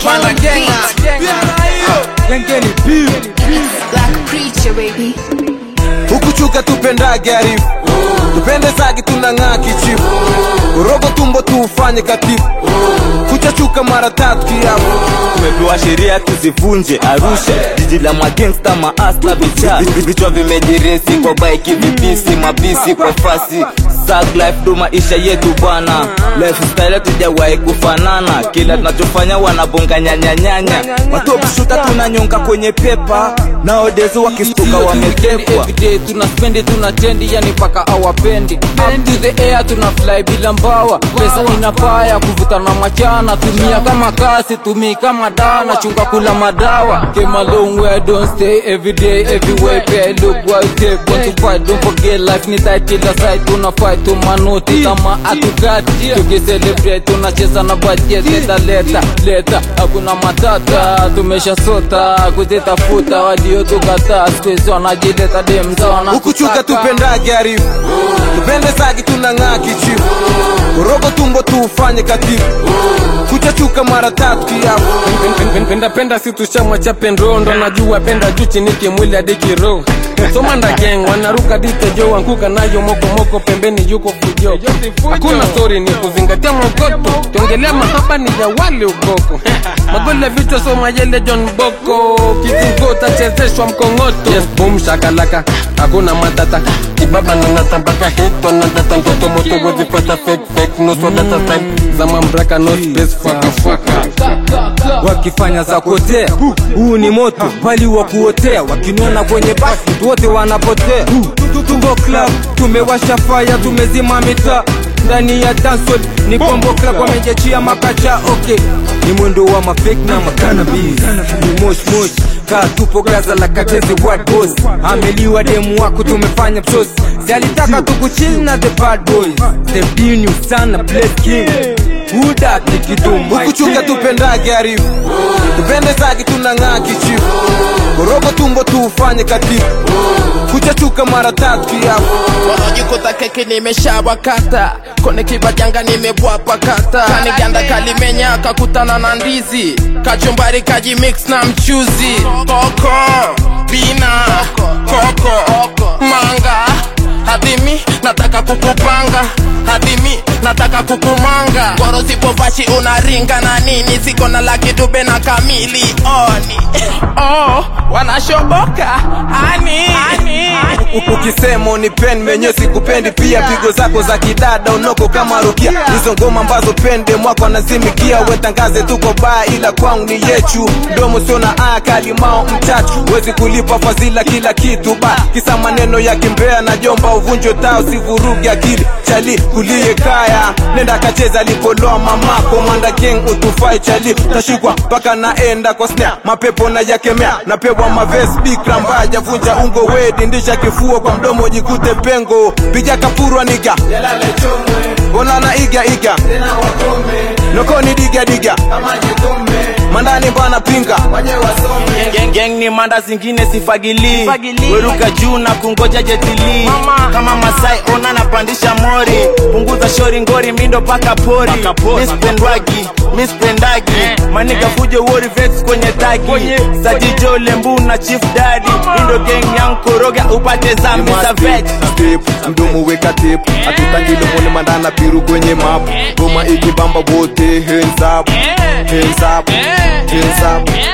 panda genga gengeni beef Black preacher, baby. hukuchuka tupendage arifu tupende zagi tunang'aa kichifu urogo tumbo tuufanye katifu kuchachuka mara tatu kiapo tumepewa sheria tuzivunje arusha jiji la magengsta maasta vicha vichwa vimejiresi kwa baiki vipisi mabisi kwa fasi Sag life ndo maisha yetu bana lifestyle tujawahi kufanana kila tunachofanya wanabonga nyanyanyanya watopshuta tunanyonga kwenye pepa naodezo wakistuka wametekwa everyday tuna spendi tuna tendi yani paka awapendi up to the air tuna fly bila mbawa pesa inapaya kuvuta na machana tumia kama kasi tumii kama dana chunga kula madawa came a long way don't stay everyday everywhere pay look what you take want to fight don't forget life ni tight kila side tuna fight tu manoti kama atukati tukicelebrate tunacheza na budget leta leta leta hakuna matata tumesha sota kuzitafuta wadio tukataa squeeze wanajileta demzona hukuchuka tupendage arifu tupende zagi tunang'aa kichifu urogo tumbo tuufanye katifu kuchachuka mara tatu kiapo penda penda si tushama cha penrondo najua penda juu chini kimwili hadi kiroho somanda geng wanaruka ditejo wanguka nayo mokomoko pembeni yuko fujo hakuna stori ni kuzingatia mogoto tiongelea mahaba ni ya wale ukoko magole vichwa soma yele john boko kizingo tachezeshwa mkongoto yes boom shakalaka hakuna matata kibaba nanata mpaka hito nadata ndoto moto wezipata fake fake no so data style zama mbraka no space faka faka wakifanya za kuotea huu ni moto bali wa kuotea wakiniona kwenye basi wote wanapotea tuko club tumewasha faya tumezima mitaa ndani ya dancehall ni combo club wamejachia makacha okay ni mwendo wa mafake na makanabis ni mosh mosh kaa tupo gaza la katezi what boss ameliwa demu wako tumefanya msosi si alitaka tukuchill na the bad boys the binu sana bless king huda kikidumu hukuchuka tupendage arifu tupende zagi tunang'aa kichifu urogo tumbo tuufanye katifu kuchachuka mara tatu kiapo wanajikuta keki nimeshawakata kone kibajanga nimebwapa kata kaniganda kalimenya kakutana na ndizi kachumbari kajimix na mchuzi koko bina koko manga hadimi nataka kukupanga hadimi nataka kukumanga goro sipovashi unaringa na nini siko na laki dube na kamili oni oh, wanashoboka ani, ani. U- ukisema unipendi menye sikupendi pia pigo zako za kidada unoko kama rukia hizo ngoma ambazo pende mwako anazimikia wetangaze tuko baa ila kwangu ni yechu mdomo sio na aya kalimao mchachu wezi kulipa fadhila kila kitu ba kisa maneno ya kimbea na jomba uvunjwe tao sivurugi akili chali kulie kaya nenda kacheza lipoloa mamako manda geng utufai chali tashikwa mpaka naenda kwa snare mapepo na yakemea napewa maves bikra mbaya javunja ungo wedi ndisha kifuo kwa mdomo jikute pengo piga kapurwa niga onana iga iga nokoni diga diga mandani bana pinga Gang, gang ni manda zingine sifagili weruka juu na kungoja jetili kama masai ona napandisha mori punguza shori ngori mindo paka pori mispendwagi mispendagi maniga fujo wori vex kwenye tagi sajijo lembu na chief dadi indo gang yang koroga upate zambi za vex Step, mdomo weka tep atutangilomone mandana piru kwenye map goma ikibamba wote hands up hands up hands up